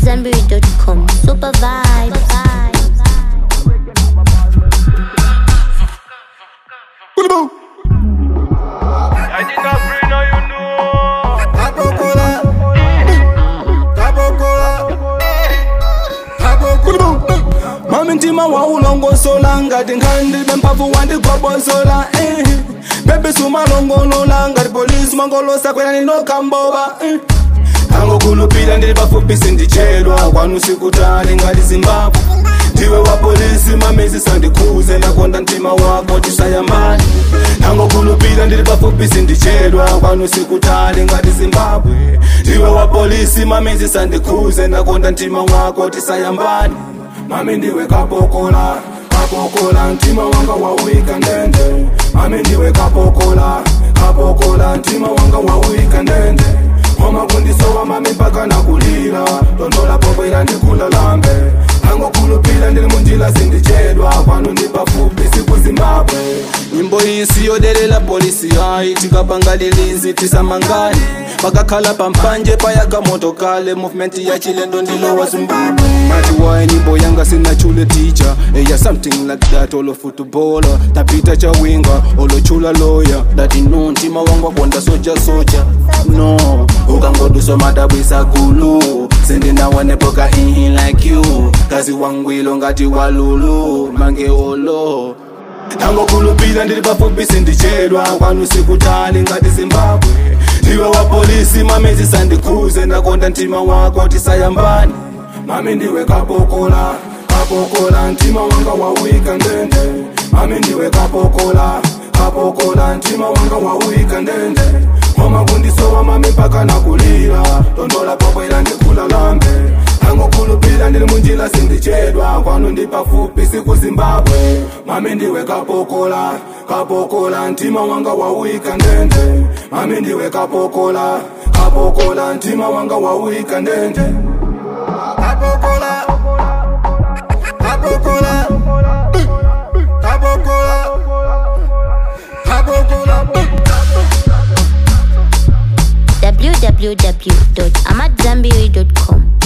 AmadZanbury.com. Super vibes. I did not bring now you know. Capocola. Capocola. mami ntima wawulongosola ngati nkhandi bemphavu wandigobhozola eh. bebe sumalongolola ngati polisi mangolosa kwelani nokhamboba eh. angokhulupira ndili pafupi sindichedwa kwanu sikutali ngati zimbabwe ndiwe wa polisi mamezi sandikhuze ndakonda mtima wako tisayambani angokhulupira ndili pafupi sindichedwa kwanu sikutali ngati zimbabwe ndiwe wa polisi mamezi sandikhuze ndakonda mtima wako tisayambani mami ndiwe kapokola kapokola mtima wanga wauika ndende mami ndiwe kapokola kapokola mtima wanga wauika ndende koma kundisowa mami mpaka nakulira tondola pobwera ndikulalambe angokhulupira ndili munjila sindichedwa kwanu ndipafupi siku zimbabwe nyimbo iyi siyodelela polisi yayi tikapangalilizi tisamangani pakakhala pampanje payaka motokale movement ya chilendo ndilowa zimbabwe mati waye nyimbo yanga sinachule teacher eya something like that olo footballer tapita chawinga olochula lawyer dati no mtima wangu akonda soja soja no ukangoduso madabwisa gulu sindinawanepoka ihi like you kazi wangwilo ngati walulu mange olo tangokhulupira ndili pafupi sindichedwa kwanu sikutali ngati zimbabwe ndiwe wa polisi mamezi sandikhuze ndakonda mtima wako tisayambani mami ndiwe kapokola kapokola mtima wanga wauika ndende mami ndiwe kapokola kapokola mtima wanga wauika ndende koma kundisowa mami mpaka nakulira tondola pobwera ndikulalambe angokhulupira ndili munjila sindichedwa kwanu ndipafupi siku zimbabwe mami ndiwe kapokola kapokola mtima wanga wauika ndende mami ndiwe kapokola kapokola mtima wanga wauika ndende kapokola kapokola kapokola kapokola www.amadzanbury.com.